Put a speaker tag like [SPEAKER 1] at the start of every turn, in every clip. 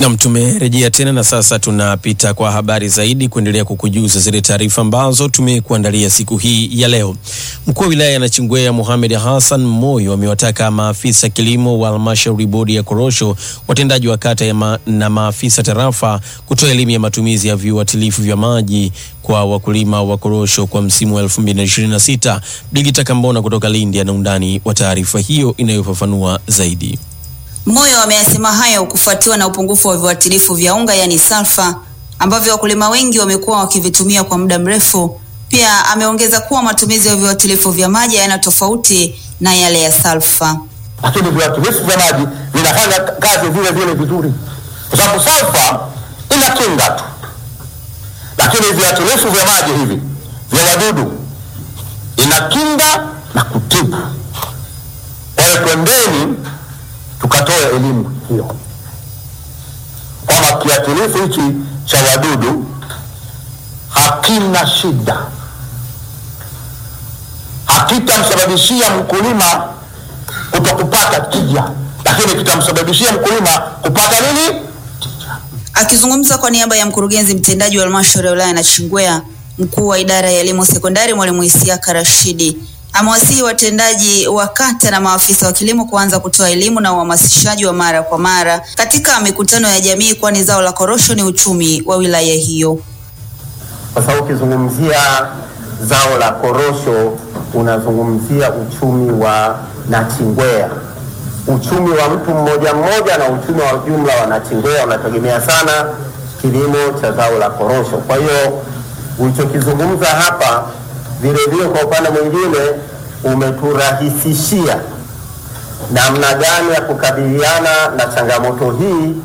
[SPEAKER 1] Nam, tumerejea tena na sasa tunapita kwa habari zaidi kuendelea kukujuza zile taarifa ambazo tumekuandalia siku hii ya leo. Mkuu wa wilaya ya Nachingwea Mohamed Hassan Moyo amewataka maafisa kilimo wa halmashauri bodi ya korosho, watendaji wa kata ya ma, na maafisa tarafa kutoa elimu ya matumizi ya viuatilifu vya maji kwa wakulima wa korosho kwa msimu wa 2026. Digita Kambona kutoka Lindi ana undani wa taarifa hiyo inayofafanua zaidi.
[SPEAKER 2] Moyo ameyasema hayo kufuatiwa na upungufu wa viuatilifu vya unga yaani salfa ambavyo wakulima wengi wamekuwa wakivitumia kwa muda mrefu. Pia ameongeza kuwa matumizi ya viuatilifu vya maji hayana tofauti na yale ya salfa.
[SPEAKER 3] lakini viuatilifu vya maji vinafanya kazi vile vile vizuri, kwa sababu salfa ina kinga tu, lakini viuatilifu vya maji hivi vya wadudu ina kinga na kutibu. Kwa hiyo twendeni tukatoe elimu hiyo kwamba kiuatilifu hichi cha wadudu hakina shida, hakitamsababishia mkulima kutokupata tija, lakini kitamsababishia mkulima kupata nini?
[SPEAKER 2] Akizungumza kwa niaba ya mkurugenzi mtendaji wa halmashauri ya wilaya ya Nachingwea, mkuu wa idara ya elimu sekondari mwalimu Isiaka Rashidi amewasihi watendaji wa kata na maafisa wa kilimo kuanza kutoa elimu na uhamasishaji wa mara kwa mara katika mikutano ya jamii, kwani zao la korosho ni uchumi wa wilaya hiyo.
[SPEAKER 4] kwa sababu ukizungumzia zao la korosho unazungumzia uchumi wa Nachingwea, uchumi wa mtu mmoja mmoja na uchumi wa jumla wa Nachingwea unategemea sana kilimo cha zao la korosho. Kwa hiyo ulichokizungumza hapa vile vile, kwa upande mwingine umeturahisishia namna gani ya kukabiliana na changamoto hii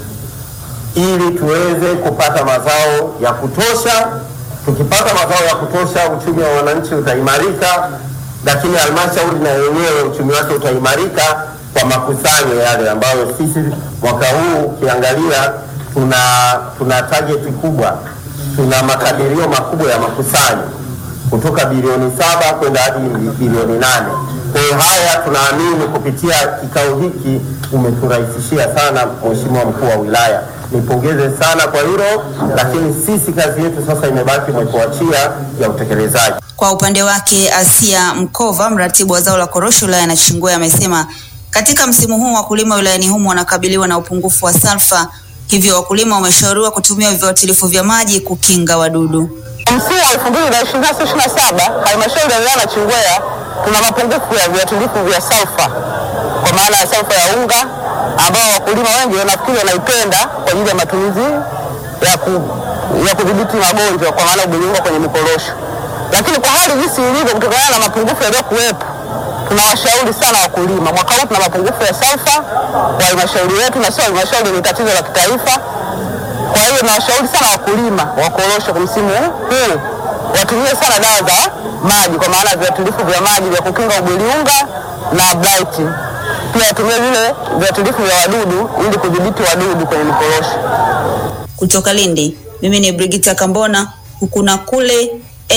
[SPEAKER 4] ili tuweze kupata mazao ya kutosha. Tukipata mazao ya kutosha, uchumi wa wananchi utaimarika, lakini halmashauri na yenyewe uchumi wake utaimarika kwa makusanyo yale ambayo sisi mwaka huu ukiangalia tuna, tuna target kubwa, tuna makadirio makubwa ya makusanyo kutoka bilioni saba kwenda hadi bilioni nane. Kwa hiyo haya tunaamini kupitia kikao hiki umeturahisishia sana, Mheshimiwa mkuu wa wilaya, nipongeze sana kwa hilo, lakini sisi kazi yetu sasa imebaki mwekuachia ya utekelezaji.
[SPEAKER 2] Kwa upande wake, Asia Mkova, mratibu wa zao la korosho wilaya ya Nachingwea, amesema katika msimu huu wakulima wilayani humo wanakabiliwa na upungufu wa salfa, hivyo wakulima wameshauriwa kutumia viuatilifu vya maji kukinga wadudu.
[SPEAKER 5] Msimu wa elfu mbili na ishirini na sita ishirini na saba halmashauri ya wilaya ya Nachingwea tuna mapungufu ya viuatilifu vya salfa, kwa maana ya salfa ya unga ambao wakulima wengi nafikiri wanaipenda kwa ajili ya matumizi ya, ku, ya kudhibiti magonjwa kwa maana ubiliunga kwenye mikorosho. Lakini kwa hali jinsi ilivyo, kutokana na mapungufu yaliyokuwepo, tunawashauri sana wakulima. Mwaka huu tuna mapungufu ya salfa kwa halmashauri yetu, na sio halmashauri, ni tatizo la kitaifa. Kwa hiyo nawashauri sana wakulima wa korosho kwa msimu huu watumie sana dawa za maji, kwa maana viuatilifu vya maji vya kukinga ubweliunga na blight. Pia watumie vile viuatilifu vya wadudu ili kudhibiti wadudu kwenye mikorosho.
[SPEAKER 2] Kutoka Lindi, mimi ni Brigita Kambona, huku na kule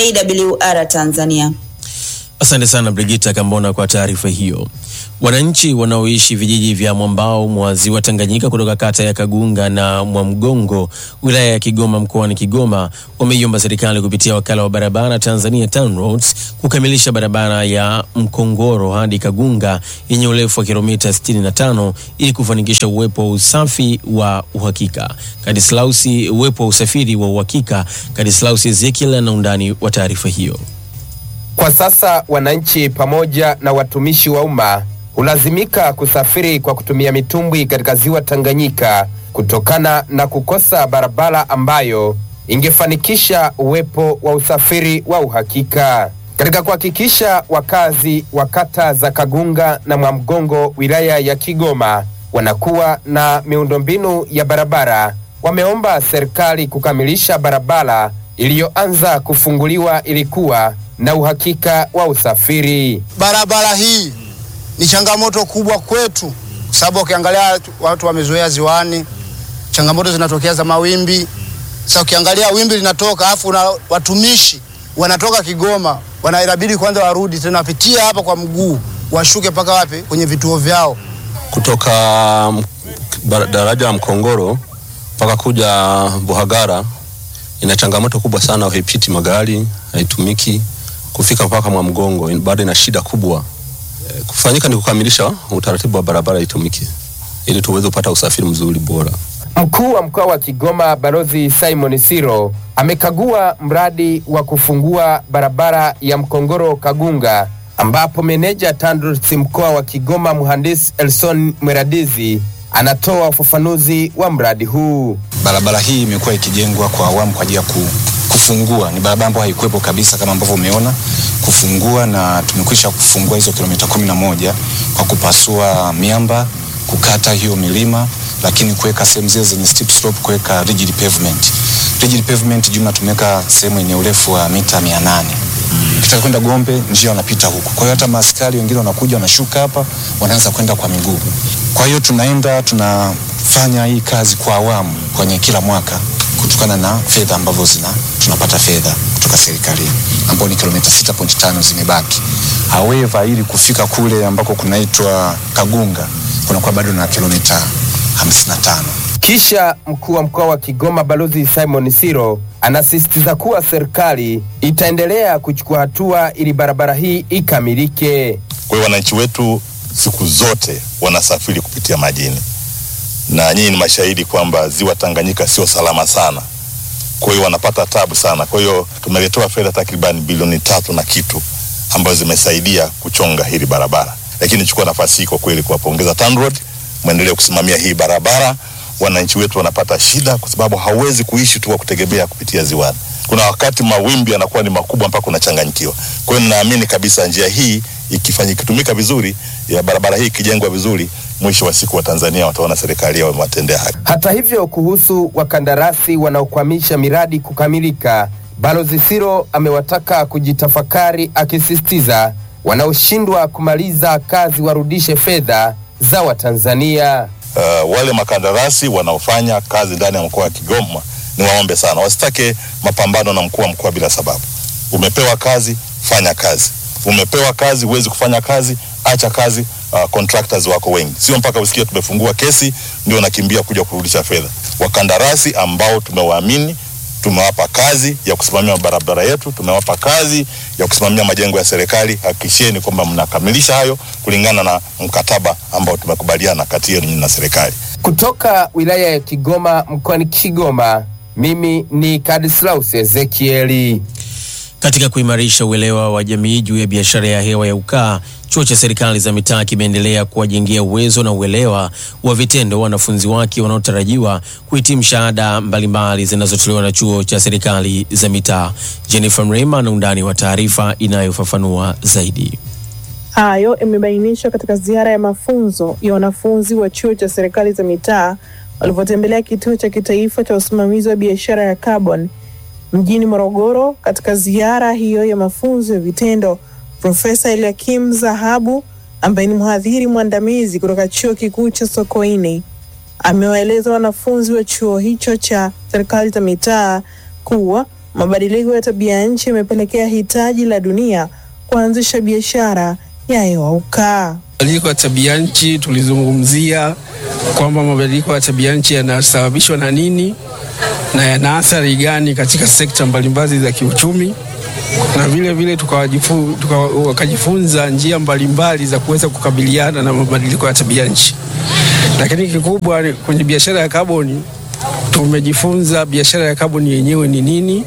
[SPEAKER 2] AWR Tanzania.
[SPEAKER 1] Asante sana Brigita Kambona kwa taarifa hiyo. Wananchi wanaoishi vijiji vya mwambao mwa ziwa Tanganyika kutoka kata ya Kagunga na Mwamgongo wilaya ya Kigoma mkoani Kigoma wameiomba serikali kupitia wakala wa barabara Tanzania TANROADS kukamilisha barabara ya Mkongoro hadi Kagunga yenye urefu wa kilomita 65 ili kufanikisha uwepo wa usafi wa uhakika. Kadislausi, uwepo wa usafiri wa uhakika. Kadislausi Ezekiel na undani wa taarifa hiyo.
[SPEAKER 6] Kwa sasa wananchi pamoja na watumishi wa umma hulazimika kusafiri kwa kutumia mitumbwi katika ziwa Tanganyika kutokana na kukosa barabara ambayo ingefanikisha uwepo wa usafiri wa uhakika. Katika kuhakikisha wakazi wa kata za Kagunga na Mwamgongo wilaya ya Kigoma wanakuwa na miundombinu ya barabara, wameomba serikali kukamilisha barabara iliyoanza kufunguliwa ilikuwa na uhakika wa usafiri.
[SPEAKER 7] Barabara hii ni changamoto kubwa kwetu, kwa sababu ukiangalia watu wamezoea ziwani, changamoto zinatokea za mawimbi. Sasa ukiangalia wimbi linatoka, afu na watumishi wanatoka Kigoma, wanabidi kwanza warudi tena wapitie hapa kwa mguu, washuke mpaka wapi? Kwenye vituo vyao.
[SPEAKER 8] kutoka m- bara- daraja la Mkongoro mpaka kuja Buhagara ina changamoto kubwa sana, haipiti magari, haitumiki kufika mpaka Mwamgongo, bado ina shida kubwa. E, kufanyika ni kukamilisha utaratibu wa barabara itumike ili tuweze kupata usafiri mzuri bora.
[SPEAKER 6] Mkuu wa mkoa wa Kigoma Balozi Simon Siro amekagua mradi wa kufungua barabara ya Mkongoro Kagunga, ambapo meneja TANROADS mkoa wa Kigoma mhandisi Elson Mweradizi anatoa ufafanuzi wa mradi huu.
[SPEAKER 9] Barabara hii imekuwa ikijengwa kwa awamu kwa ajili ya ku, kufungua. Ni barabara ambayo haikuwepo kabisa kama ambavyo umeona kufungua, na tumekwisha kufungua hizo kilomita kumi na moja kwa kupasua miamba, kukata hiyo milima, lakini kuweka sehemu zile zenye steep slope, kuweka rigid pavement. Rigid pavement jumla tumeweka sehemu yenye urefu wa mita mia nane ukitaka kwenda Gombe njia wanapita huku. Kwa hiyo hata maaskari wengine wanakuja wanashuka hapa, wanaanza kwenda kwa miguu. Kwa hiyo tunaenda tunafanya hii kazi kwa awamu kwenye kila mwaka kutokana na fedha ambavyo zina tunapata fedha kutoka serikalini ambao ni kilomita 6.5 zimebaki. However, ili kufika kule ambako kunaitwa Kagunga kunakuwa bado na kilomita 55.
[SPEAKER 6] Kisha mkuu wa mkoa wa Kigoma Balozi Simon Siro anasisitiza kuwa serikali itaendelea kuchukua hatua ili barabara hii ikamilike.
[SPEAKER 10] Kwa hiyo wananchi wetu siku zote wanasafiri kupitia majini, na nyinyi ni mashahidi kwamba ziwa Tanganyika sio salama sana, kwa hiyo wanapata tabu sana. Kwa hiyo tumeletewa fedha takriban bilioni tatu na kitu ambazo zimesaidia kuchonga hili barabara, lakini nichukua nafasi hii kwa kweli kuwapongeza TANROADS, mwendelee kusimamia hii barabara. Wananchi wetu wanapata shida kwa sababu hawezi kuishi tu kwa kutegemea kupitia ziwani. Kuna wakati mawimbi yanakuwa ni makubwa mpaka unachanganyikiwa. Kwa hiyo ninaamini kabisa njia hii ikifanya ikitumika vizuri, ya barabara hii ikijengwa vizuri, mwisho wa siku wa Tanzania wataona serikali yao imewatendea haki.
[SPEAKER 6] Hata hivyo, kuhusu wakandarasi wanaokwamisha miradi kukamilika, Balozi Siro amewataka kujitafakari, akisisitiza wanaoshindwa kumaliza kazi warudishe fedha za Watanzania.
[SPEAKER 10] Uh, wale makandarasi wanaofanya kazi ndani ya mkoa wa Kigoma ni waombe sana, wasitake mapambano na mkuu wa mkoa bila sababu. Umepewa kazi, fanya kazi. Umepewa kazi, huwezi kufanya kazi, acha kazi. Uh, contractors wako wengi, sio mpaka usikie tumefungua kesi ndio nakimbia kuja kurudisha fedha. Wakandarasi ambao tumewaamini tumewapa kazi ya kusimamia barabara yetu, tumewapa kazi ya kusimamia majengo ya serikali. Hakikisheni kwamba mnakamilisha hayo kulingana na mkataba ambao tumekubaliana kati yenu na serikali.
[SPEAKER 6] Kutoka wilaya ya Kigoma mkoani Kigoma, mimi ni Kadislaus Ezekieli.
[SPEAKER 1] Katika kuimarisha uelewa wa jamii juu ya biashara ya hewa ya ukaa, chuo cha serikali za mitaa kimeendelea kuwajengea uwezo na uelewa wa vitendo wanafunzi wake wanaotarajiwa kuhitimu shahada mbalimbali zinazotolewa na chuo cha serikali za mitaa. Jennifer Mrema na undani wa taarifa inayofafanua zaidi.
[SPEAKER 11] Hayo yamebainishwa katika ziara ya mafunzo ya wanafunzi wa chuo cha serikali za mitaa walivyotembelea kituo cha kitaifa cha usimamizi wa biashara ya carbon mjini Morogoro. Katika ziara hiyo ya mafunzo ya vitendo, Profesa Eliakim Zahabu ambaye ni mhadhiri mwandamizi kutoka chuo kikuu cha Sokoine amewaeleza wanafunzi wa chuo hicho cha serikali za mitaa kuwa mabadiliko ya tabia nchi yamepelekea hitaji la dunia kuanzisha biashara ya hewa ukaa.
[SPEAKER 12] Mabadiliko ya tabia nchi tulizungumzia kwamba mabadiliko ya tabia nchi yanasababishwa na nini na yana athari gani katika sekta mbalimbali za kiuchumi, na vile vile tukawajifu, tuka, wakajifunza njia mbalimbali za kuweza kukabiliana na mabadiliko ya tabia nchi. Lakini kikubwa kwenye biashara ya kaboni, tumejifunza biashara ya kaboni yenyewe ni nini,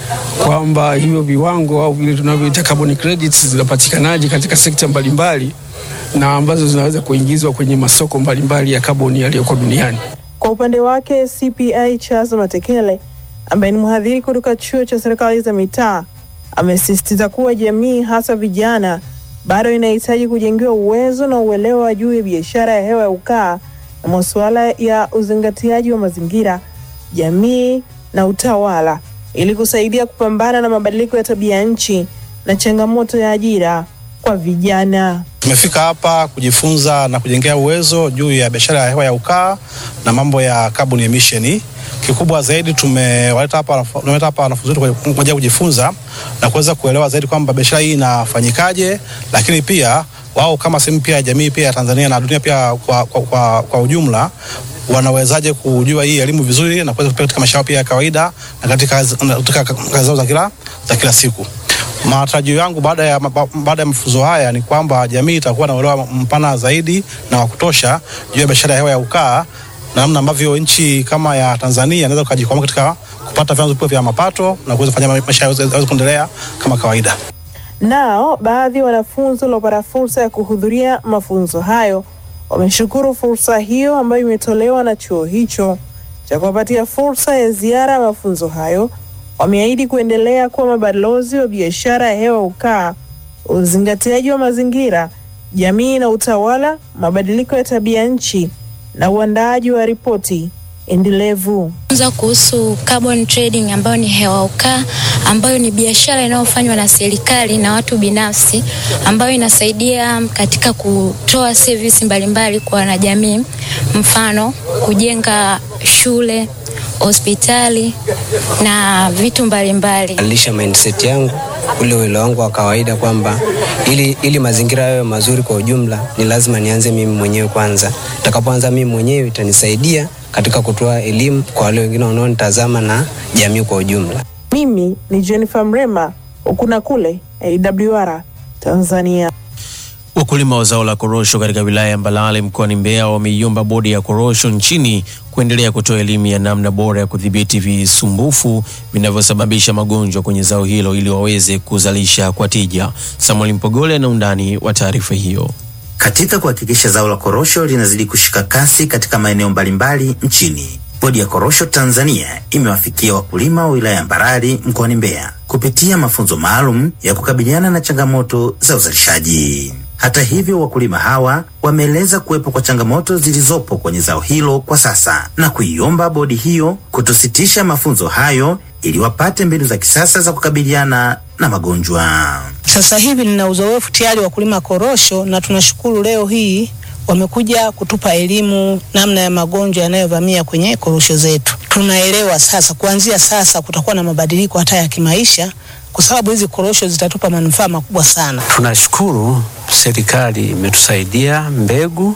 [SPEAKER 12] kwamba hivyo viwango au vile tunavyoita carbon credits zinapatikanaje katika sekta mbalimbali na ambazo zinaweza kuingizwa kwenye masoko mbalimbali ya kaboni yaliyoko duniani.
[SPEAKER 11] Kwa upande wake CPA Charles Matekele ambaye ni mhadhiri kutoka chuo cha serikali za mitaa amesisitiza kuwa jamii hasa vijana bado inahitaji kujengewa uwezo na uelewa juu ya biashara ya hewa ya ukaa na masuala ya uzingatiaji wa mazingira, jamii na utawala ili kusaidia kupambana na mabadiliko ya tabia nchi na changamoto ya ajira kwa vijana.
[SPEAKER 13] Tumefika hapa kujifunza na kujengea uwezo juu ya biashara ya hewa ya ukaa na mambo ya carbon emission. Kikubwa zaidi tumewaleta hapa tumeleta hapa wanafunzi wetu kwa ajili ya kujifunza na kuweza kuelewa zaidi kwamba biashara hii inafanyikaje, lakini pia wao kama sehemu pia ya jamii pia ya Tanzania na dunia pia kwa, kwa, kwa, kwa ujumla wanawezaje kujua hii elimu vizuri na kuweza kupeleka katika maisha yao pia ya kawaida na katika kazi na katika kazi zao za kila za kila siku. Matarajio yangu baada ya ma- baada ya mafunzo haya ni kwamba jamii itakuwa na uelewa mpana zaidi na wa kutosha juu ya biashara ya hewa ya ukaa na namna ambavyo nchi kama ya Tanzania inaweza kujikwamua katika kupata vyanzo vipya vya mapato na kuweza kufanya maisha yao yaweze kuendelea kama kawaida.
[SPEAKER 11] Nao baadhi ya wanafunzi waliopata fursa ya kuhudhuria mafunzo hayo wameshukuru fursa hiyo ambayo imetolewa na chuo hicho cha kuwapatia fursa ya ziara ya mafunzo hayo. Wameahidi kuendelea kuwa mabalozi wa biashara ya hewa ukaa, uzingatiaji wa mazingira, jamii na utawala, mabadiliko ya tabia nchi na uandaaji wa ripoti endelevu.
[SPEAKER 14] Funza kuhusu carbon trading ambayo ni hewa ukaa ambayo ni biashara inayofanywa na serikali na watu binafsi ambayo inasaidia katika kutoa service mbalimbali kwa wanajamii, mfano kujenga shule, hospitali na vitu mbalimbali.
[SPEAKER 15] badilisha mindset yangu ule uelewa wangu wa kawaida kwamba ili, ili mazingira yawe mazuri kwa ujumla ni lazima nianze mimi mwenyewe kwanza. Nitakapoanza mimi mwenyewe itanisaidia katika kutoa elimu kwa wale wengine wanaonitazama na jamii kwa ujumla.
[SPEAKER 11] Mimi ni Jennifer Mrema, huku na kule AWR Tanzania.
[SPEAKER 1] Wakulima wa zao la korosho katika wilaya ya Mbalale mkoani Mbeya wameiomba bodi ya korosho nchini kuendelea kutoa elimu ya namna bora ya kudhibiti visumbufu vinavyosababisha magonjwa kwenye zao hilo ili waweze kuzalisha kwa tija. Samuel Mpogole na undani wa taarifa hiyo.
[SPEAKER 16] Katika kuhakikisha zao la korosho linazidi kushika kasi katika maeneo mbalimbali nchini, bodi ya korosho Tanzania imewafikia wakulima wa wilaya ya Mbarali mkoani Mbeya kupitia mafunzo maalum ya kukabiliana na changamoto za uzalishaji. Hata hivyo, wakulima hawa wameeleza kuwepo kwa changamoto zilizopo kwenye zao hilo kwa sasa na kuiomba bodi hiyo kutositisha mafunzo hayo ili wapate mbinu za kisasa za kukabiliana na magonjwa.
[SPEAKER 17] Sasa hivi nina uzoefu tayari wa kulima korosho na tunashukuru leo hii wamekuja kutupa elimu namna ya magonjwa yanayovamia kwenye korosho zetu. Tunaelewa sasa, kuanzia sasa kutakuwa na mabadiliko hata ya kimaisha, kwa sababu hizi korosho zitatupa manufaa makubwa sana.
[SPEAKER 18] Tunashukuru serikali imetusaidia mbegu,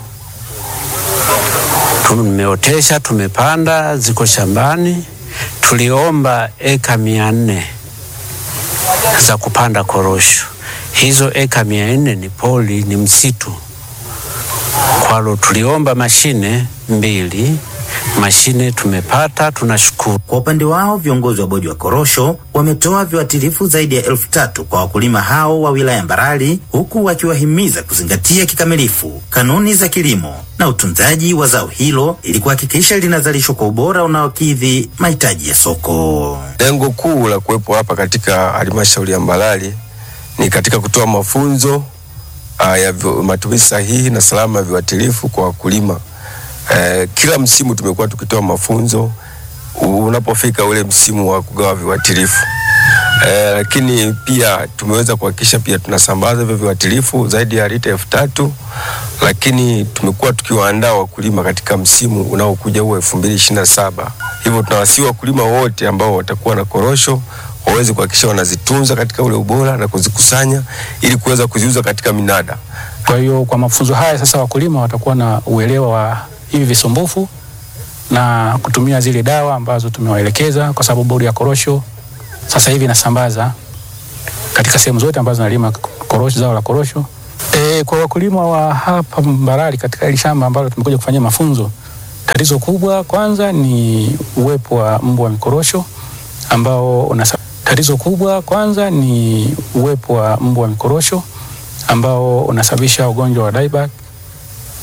[SPEAKER 18] tumeotesha, tumepanda, ziko shambani. Tuliomba eka mia nne za kupanda korosho. Hizo eka mia nne ni poli, ni msitu. Kwalo tuliomba mashine mbili, mashine tumepata, tunashukuru.
[SPEAKER 16] Kwa upande wao viongozi wa bodi wa korosho wametoa viuatilifu zaidi ya elfu tatu kwa wakulima hao wa wilaya ya Mbarali, huku wakiwahimiza kuzingatia kikamilifu kanuni za kilimo na utunzaji wa zao hilo ili kuhakikisha linazalishwa kwa ubora unaokidhi mahitaji ya soko.
[SPEAKER 19] Lengo kuu la kuwepo hapa katika halmashauri ya Mbalali ni katika kutoa mafunzo uh, ya vi- matumizi sahihi na salama ya viuatilifu kwa wakulima. Uh, kila msimu tumekuwa tukitoa mafunzo u- unapofika ule msimu wa kugawa viuatilifu. Uh, lakini pia tumeweza kuhakikisha pia tunasambaza hivyo viuatilifu zaidi ya lita elfu tatu lakini tumekuwa tukiwaandaa wakulima katika msimu unaokuja huo elfu mbili ishirini na saba. Hivyo tunawasihi wakulima wote ambao watakuwa na korosho waweze kuhakikisha wanazitunza katika ule ubora na kuzikusanya ili kuweza kuziuza katika minada.
[SPEAKER 20] Kwa hiyo kwa mafunzo haya sasa wakulima watakuwa na uelewa wa hivi visumbufu na kutumia zile dawa ambazo tumewaelekeza, kwa sababu bodi ya korosho sasa hivi inasambaza katika sehemu zote ambazo nalima korosho, zao la korosho. E, kwa wakulima wa hapa Mbarali katika hili shamba ambalo tumekuja kufanyia mafunzo, tatizo kubwa kwanza ni uwepo wa mbu wa mikorosho ambao unasa... tatizo kubwa kwanza ni uwepo wa mbu wa mikorosho ambao unasababisha ugonjwa wa dieback